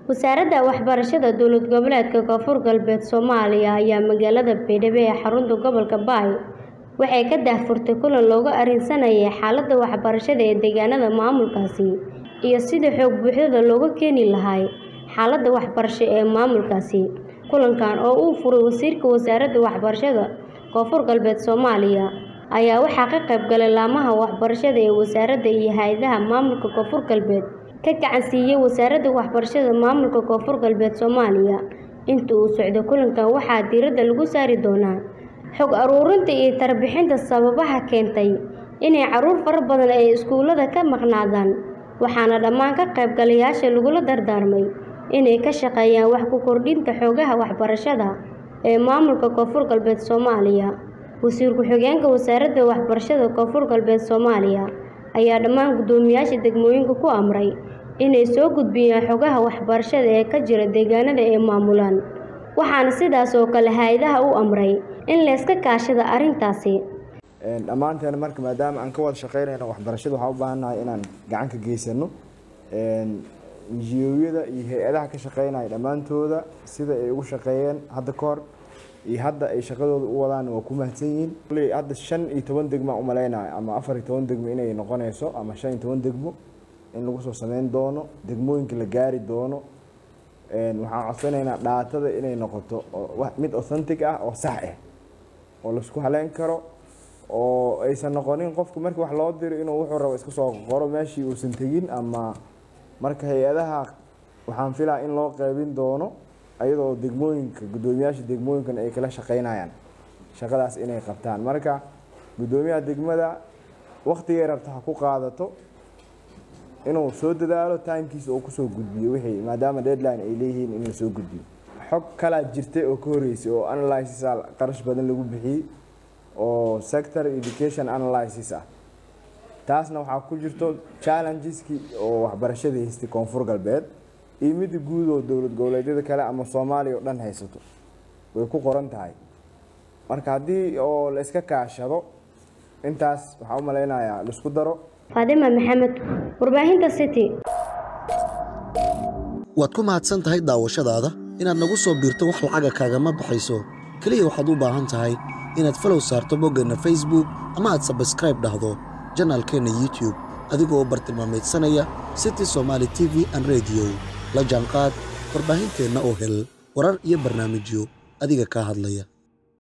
Wasaaradda Waxbarashada Dowlad Goboleedka Koonfur Galbeed Soomaaliya ayaa magaalada Baydhabo ee xarunta gobolka Bay waxay ka daahfurtay kulan looga arrinsanayay xaaladda waxbarashada ee deegaanada maamulkaasi iyo sidii xog buuxda looga keeni lahaa xaaladda waxbarasho ee maamulkaasi. Kulankan oo uu furay Wasiirka Wasaaradda Waxbarashada Koonfur Galbeed Soomaaliya ayaa waxaa ka qayb galay laamaha waxbarashada ee wasaaradda iyo hay'adaha maamulka Koonfur Galbeed ka gacan siiyay Wasaaradda Waxbarashada Maamulka Koonfur Galbeed Soomaaliya. Inta uu socdo kulankan waxaa diiradda lagu saari doonaa xog ururinta iyo tarbixinta sababaha keentay in carruur fara badan ay iskuulada ka maqnaadaan, waxaana dhammaan ka qaybgalayaasha lagula dardaarmay inay ka shaqeeyaan wax ku kordhinta xogaha waxbarashada ee maamulka Koonfur Galbeed Soomaaliya. Wasiir ku-xigeenka Wasaaradda Waxbarashada Koonfur Galbeed Soomaaliya ayaa dhammaan guddoomiyaasha degmooyinka ku amray inay soo gudbiyaan xogaha waxbarashada ee ka jira deegaanada ay maamulaan, waxaana sidaas oo kale hay'adaha u amray in la iska kaashado arrintaasi. dhammaanteen marka maadaama aan ka wada shaqeynayno waxbarashada waxaan u baahannahay inaan gacan ka geysano NGO-yada iyo hay-adaha ka shaqeynaya dhammaantooda sida ay ugu shaqeeyeen hadda ka hor iyo hadda ay shaqadooda u wadaan waa ku mahadsan yihiin Koley hadda shan iyo toban degmo aan u maleynayo ama afar iyo toban degmo inay noqonayso ama shan iyo toban degmo in lagu soo sameyn doono degmooyinka la gaari doono waxaan codsanaynaa dhaatada inay noqoto oo wax- mid authentic ah oo sax ah oo laisku haleyn karo oo aysan noqonin qofku markii wax loo diro inuu wuxuu rabo iska soo qoro meeshii uusan tegin ama marka hay-adaha waxaan filaa in loo qeybin doono ayadoo degmooyinka guddoomiyaasha degmooyinkan ay kala shaqeynayaan shaqadaas inay qabtaan marka guddoomiyaha degmada waqtigay rabta ha ku qaadato inuu soo dadaalo timekiisa uu kusoo gudbiyo wixii maadaama deadline ay leeyihiin inuu soo gudbiyo xog kalaa jirtay oo ka horeysay oo analysis ah qarash badan lagu bixiyey oo sector education analysis ah taasna waxaa ku jirto challengeski oo waxbarashada haystay koonfur galbeed iyo midda guud oo dowlad goboleedyada kale ama soomaaliya oo dhan haysato way ku qoran tahay marka haddii oo la iska kaashado intaas waxaa u maleynayaa laisku daro Faadima Maxamed, Warbaahinta City. waad ku mahadsan tahay daawashadaada inaad nagu soo biirto wax lacaga kaagama baxayso keliya waxaad u baahan tahay inaad falow saarto boggeenna facebook ama aad sabskribe dhahdo janaalkeenna youtube adigoo bartilmaameedsanaya city somaali t v an radio la jaanqaad warbaahinteenna oo hel warar iyo barnaamijyo adiga kaa hadlaya